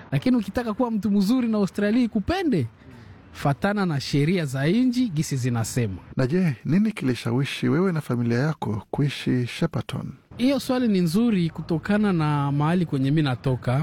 lakini ukitaka kuwa mtu mzuri na Australia ikupende, fatana na sheria za nchi gisi zinasema. Na je, nini kilishawishi wewe na familia yako kuishi Shepparton? Hiyo swali ni nzuri kutokana na mahali kwenye mi natoka.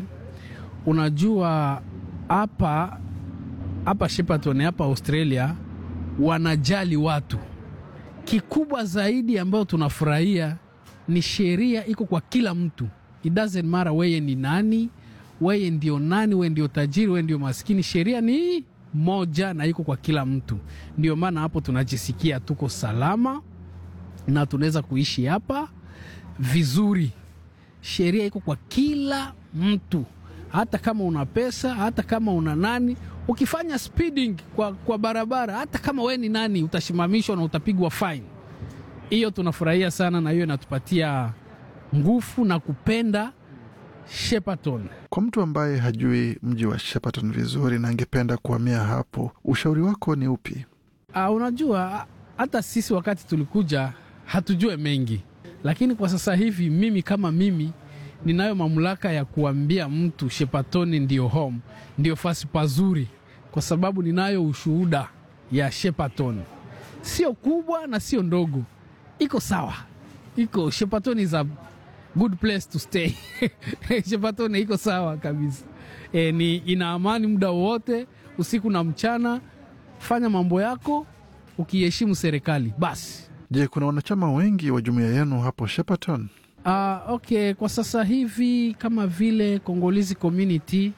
Unajua hapa hapa Shepparton hapa Australia wanajali watu. Kikubwa zaidi ambayo tunafurahia ni sheria iko kwa kila mtu, it doesn't matter weye ni nani, weye ndio nani, weye ndio tajiri, weye ndio maskini, sheria ni moja na iko kwa kila mtu. Ndio maana hapo tunajisikia tuko salama na tunaweza kuishi hapa vizuri. Sheria iko kwa kila mtu, hata kama una pesa, hata kama una nani. Ukifanya speeding kwa, kwa barabara, hata kama we ni nani, utasimamishwa na utapigwa fine. Hiyo tunafurahia sana, na hiyo inatupatia nguvu na kupenda Shepparton. Kwa mtu ambaye hajui mji wa Shepparton vizuri na angependa kuhamia hapo, ushauri wako ni upi? Uh, unajua hata sisi wakati tulikuja hatujue mengi, lakini kwa sasa hivi mimi kama mimi ninayo mamlaka ya kuambia mtu Shepparton ndio home, ndio fasi pazuri, kwa sababu ninayo ushuhuda ya Shepparton. Sio kubwa na sio ndogo, iko sawa, iko Shepparton is a good place to stay Shepparton iko sawa kabisa. E, ni ina amani muda wowote, usiku na mchana. Fanya mambo yako ukiheshimu serikali basi. Je, kuna wanachama wengi wa jumuiya yenu hapo Shepparton? Uh, okay, kwa sasa hivi kama vile Kongolizi community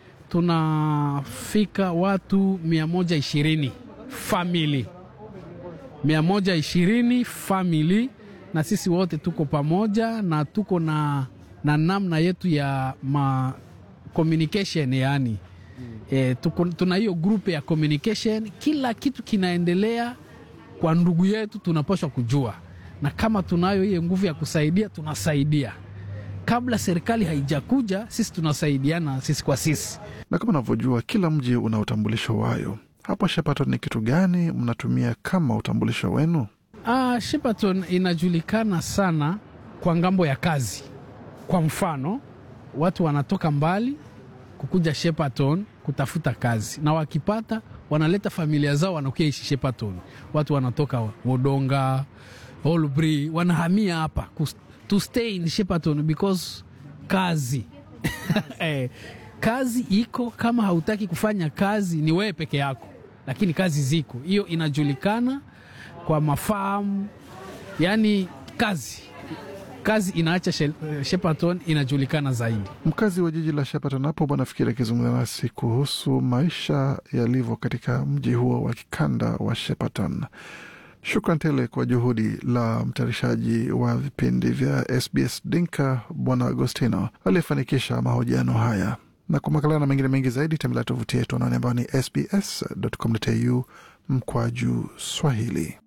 tunafika watu mia moja ishirini family mia moja ishirini family, na sisi wote tuko pamoja na tuko na, na namna yetu ya ma communication yani E, tuko, tuna hiyo group ya communication, kila kitu kinaendelea kwa ndugu yetu, tunapaswa kujua, na kama tunayo hiyo nguvu ya kusaidia, tunasaidia. Kabla serikali haijakuja, sisi tunasaidiana sisi kwa sisi. Na kama unavyojua, kila mji una utambulisho wayo. Hapo Shepparton ni kitu gani mnatumia kama utambulisho wenu? Ah, Shepparton inajulikana sana kwa ngambo ya kazi. Kwa mfano, watu wanatoka mbali kukuja Shepparton kutafuta kazi na wakipata wanaleta familia zao wanakuja ishi Shepparton. Watu wanatoka Wodonga, Holbury wanahamia hapa to stay in Shepparton because kazi eh, kazi iko. Kama hautaki kufanya kazi ni wewe peke yako, lakini kazi ziko. Hiyo inajulikana kwa mafahamu, yani kazi kazi inaacha Shepparton inajulikana zaidi. Mkazi wa jiji la Shepparton hapo Bwana Fikiri akizungumza nasi kuhusu maisha yalivyo katika mji huo wa kikanda wa Shepparton. Shukran tele kwa juhudi la mtayarishaji wa vipindi vya SBS Dinka Bwana Agostino aliyefanikisha mahojiano haya, na kwa makala na mengine mengi zaidi tembelea tovuti yetu anaone ambao ni sbs.com.au mkwaju Swahili.